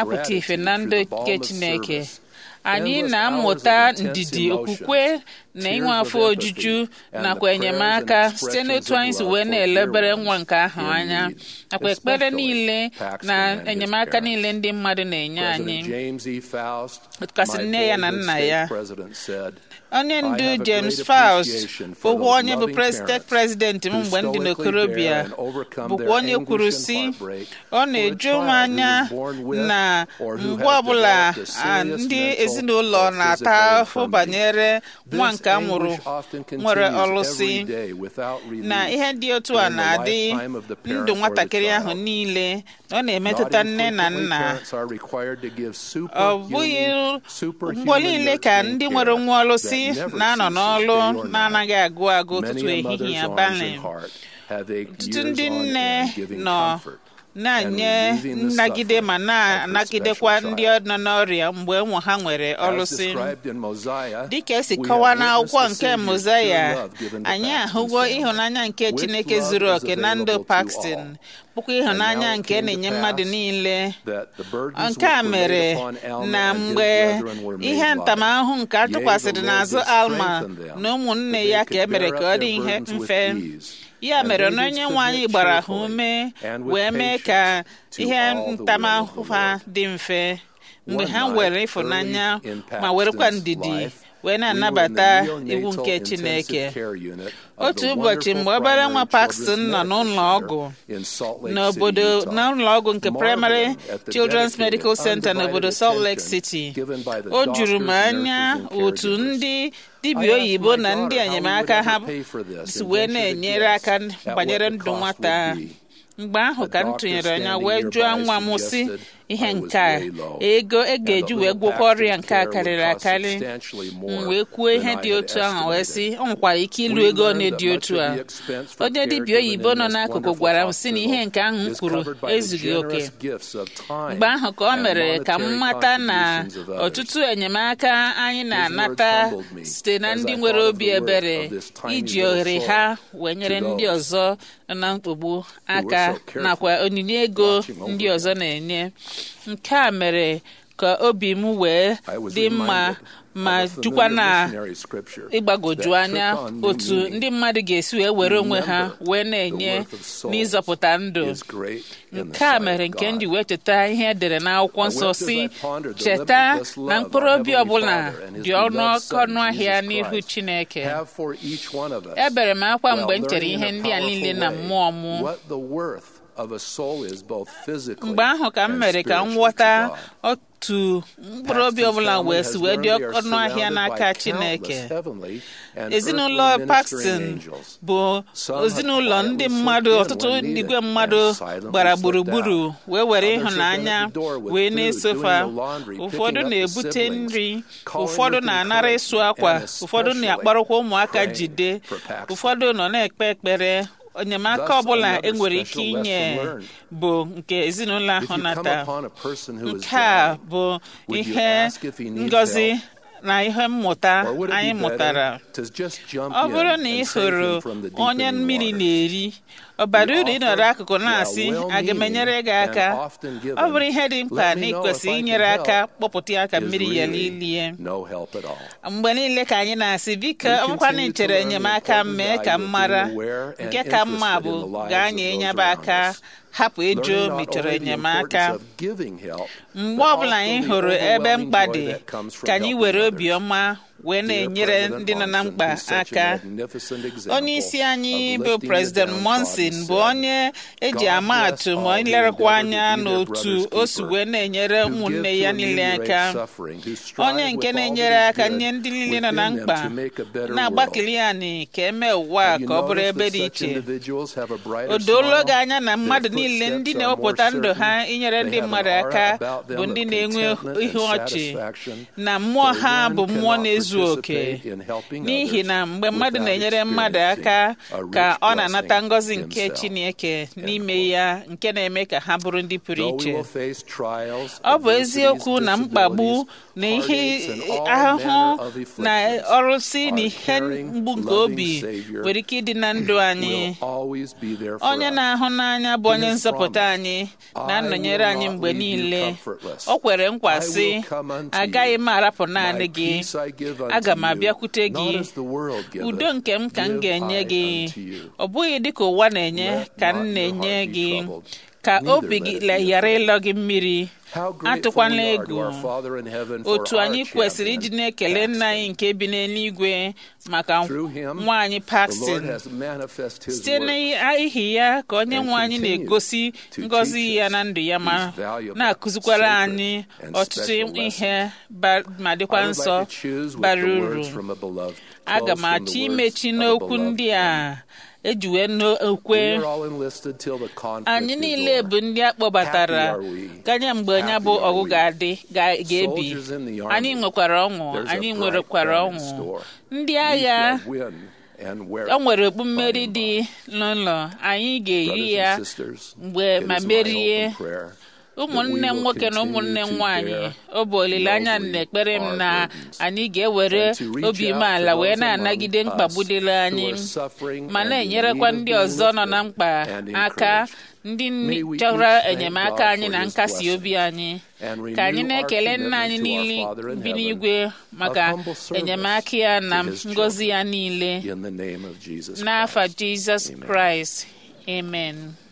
na-apụta ife na ndụ nke gratitude through the Chineke balm of service anyị endless na-amụta hours of intense ndidi emotions, okwukwe na tears inwe of afọ empathy, ojuju and nakwa the prayers and enyemaka site expressions n'otu of anyị si love wee for na-elebere dear nwa ones nke ahụ in anya need, nakwa ekpere especially niile Paxton na and his enyemaka parents. niile ndị mmadụ na-enye anyị President James E. Faust, Kasị my nne ya na boyhood nna state ya. president, said, onye I ndu have a James great Faust appreciation for bụkwa those onye bụ loving president parents president m who mgbe m dị stoically n'okorobịa bear and overcome bụkwa their onye kwuru anguish and si heartbreak ọ for a na-eju m child who anya was born with na or who mgbe has ọbụla developed a a, serious ndị mental ezinụlọ or na-ata physical ahụ infirmity. banyere nwa This nke a mụrụ anguish often nwere continues ọlụsị every day without relief na ihe dị otu a during the na-adị lifetime of the parent ndụ or the nwatakịrị ahụ child. niile na ọ Not na-emetụta nne na infrequently, nna parents are required to give ọ bụghị superhuman- superhuman mgbe niile ka nurturing ndị care nwere nwa ọlụsị that never na-anọ ceases n'ọlụ day or night. na-anaghị agụ agụ ụtụtụ Many a ehihie mother's arms abalị and heart have ached ọtụtụ years ndị on nne end giving nọ comfort na-enye and relieving the nnagide suffering ma of her na-anagidekwa special ndị child. nọ n'ọrịa mgbe ụmụ ha nwere As ọlụsị described in Mosiah, dịka esi we kọwaa have n'akwụkwọ witnessed the nke Savior's mozaya pure love given to anyị Paxton's ahụgo family, ịhụnanya nke which chineke love zuru is oke na ndụ available to paxton all. bụkwa ịhụnanya And now it nke came to na-enye mmadụ pass niile that the burdens nke a which were mere laid upon Alma na and his mgbe brethren were made ihe light. ntamahụhụ nke a Yea, the tụkwasịrị Lord n'azụ did alma strengthen them, na ụmụnne that they ya could ka e mere bear ka up ọ dị their ihe burdens with mfe ease. ya And mere they na did onye nwe anyị submit gbara ha cheerfully ume and with wee mee ka patience to ihe all the will of ntamahụhụ the ha Lord. dị mfe mgbe One ha night, were ịfụnanya early in ma werekwa Paxton's ndidi life, wee we were in the na-anabata neonatal iwu nke intensive chineke care unit of otu the ụbọchị wonderful mgbe obere nwa primary Paxton children's nọ medical n'ụlọ center ọgwụ in Salt Lake n'obodo City, Utah. n'ụlọ ọgwụ nke primary Marveling at the children's dedicated, medical center n'obodo undivided Salt Lake attention City given by the o juru m doctors, anya nurses, and otu caregivers. ndị I dibịa asked oyibo my na daughter ndị how we would enyemaka ha ever pay for this si and wee ventured to na-enyere guess aka at banyere what the ndụ cost nwata would be. mgbe ahụ The ka m doctor tụnyere anya standing wee jụọ nearby nwa m si suggested ihe I was nke a way low, ego e and ga-eji that wee little gwọkwa ọrịa Paxton's nke a care would karịrị cost akarị substantially m more wee kwuo than ihe I dị had otu ahụ wee sị estimated. ọ nwekwara ike ịlụ We ego one learned dị that otu much a of the expense for onye care dibịa given oyibo in nọ this n'akụkụ wonderful gwara m si na ihe hospital nke ahụ m is kwuru covered by the ezughị oke generous gifts of time mgbe ahụ ka ọ and mere ka m monetary mata na contributions of others. ọtụtụ enyemaka anyị His na-anata words humbled me site na as ndị I nwere thought of obi the worth ebere of this tiny iji little ohere soul ha wee nyere to ndị those ọzọ nọ na mkpagbu aka so carefully nakwa onyinye ego watching over ndị them. ọzọ na-enye nke a mere ka obi m wee I was dị mma reminded ma of a jukwa familiar na missionary scripture ịgbagoju that anya took on new otu meaning. ndị mmadụ ga-esi wee were onwe ha Remember wee the na-enye worth of souls n'ịzọpụta ndụ is great in the nke a sight mere of nke m God. ji wee cheta ihe edere n'akwụkwọ I nsọ wept as si I pondered the cheta limitless love na our mkpụrụ obi Heavenly ọbụla Father and His dị ọnụ beloved Son, ọnụ ahịa Jesus n'ihu Christ, Chineke have for each one of us ebere m akwa while mgbe m chere learning ihe in a ndị a niile na powerful mmụọ way m what the worth of a soul is both physically mgbe ahụ ka m and mere ka m spiritually ghọta to God. otu mkpụrụ obi ọbụla wee si wee dị ọnụ ahịa n'aka Chineke ezinụlọ Paxton bụ ezinụlọ ndị mmadụ ọtụtụ igwe mmadụ gbara gburugburu wee were ịhụnanya wee na-esofa ụfọdụ na-ebute nri ụfọdụ na-anara ịsụ akwa ụfọdụ na-akpọrọkwa ụmụaka jide ụfọdụ nọ na-ekpe ekpere enyemaka ọbụla enwere ike inye bụ nke ezinụlọ ahụ nata nke a bụ ihe ngọzi na ihe mmụta anyị mụtara ọ bụrụ na ị hụrụ onye mmiri na-eri ọ bara uru ịnọrọ akụkụ na-asị aga m enyere gị aka ọ bụrụ ihe dị mkpa na ị kwesịrị inyere aka kpọpụta ya ka mmiri ya lilie mgbe niile ka anyị na-asị biko ọ bụkwa na ị chere enyemaka mee ka m mara nke ka mma bụ gaa nye nyaba aka hapụ ịjụ ma ị chọrọ enyemaka mgbe ọbụla anyị hụrụ ebe mkpa dị ka anyị were obiọma wee na-enyere ndị nọ na mkpa aka onye isi anyị bụ president monson bụ onye eji ama atụ ma ilerekwa anya n'otu o si wee na-enyere ụmụnne ya niile aka onye nke na-enyere aka nye ndị niile nọ na mkpa na-agbakili anyị ka eme ụwa ka ọ bụrụ ebe dị iche o doolo gị anya na mmadụ niile ndị na-ewepụta ndụ ha inyere ndị mmadụ aka bụ ndị na-enwe ihu ọchị na mmụọ ha bụ mmụọ na-ezu tozuo oke n'ihi na mgbe mmadụ na-enyere mmadụ aka ka ọ na-anata ngọzi nke Chineke n'ime ya nke na-eme ka ha bụrụ ndị pụrụ iche ọ bụ eziokwu na mkpagbu na ihe ahụhụ na ọrụsị na ihe mgbu nke obi nwere ike ịdị na ndụ anyị onye na-ahụ n'anya bụ onye nzọpụta anyị na-anọnyere anyị mgbe niile o kwere nkwa sị agaghị m arapụ naanị gị aga m abịakwute gị udo nke m ka m ga-enye gị ọ bụghị dịka ụwa na-enye ka m na-enye gị ka obi gị ghara ịlọ gị mmiri atụkwana egwu otu anyị kwesịrị iji na-ekele nna anyị nke bi n'eluigwe maka nwaanyị Paxton site n'ihi ya ka onye nwe anyị na-egosi ngọzi ya na ndụ ya ma na-akụzikwara anyị ọtụtụ ihe ma dịkwa nsọ bara uru aga m achọ imechi n'okwu ndị a ejiwe n'okwe anyị niile bụ ndị a kpọbatara ganye mgbe ya bụ ọgụ ga-adị ga-ebi anyị nwekwara ọṅụ anyị nwerekwara ọṅụ ndị agha o nwere okpu mmeri dị n'ụlọ anyị ga-eri ya mgbe ma merie ụmụnne m nwoke na ụmụnne m nwaanyị ọ bụ olileanya na ekpere m na anyị ga-ewere obi umeala wee na-anagide mkpagbu dịrị anyị ma na-enyerekwa ndị ọzọ nọ na mkpa aka ndị chọrọ enyemaka anyị na nkasi obi anyị ka anyị na-ekele nna anyị niile bi n'igwe maka enyemaka ya na ngọzi ya niile n'afa Jizọs Kraịst amen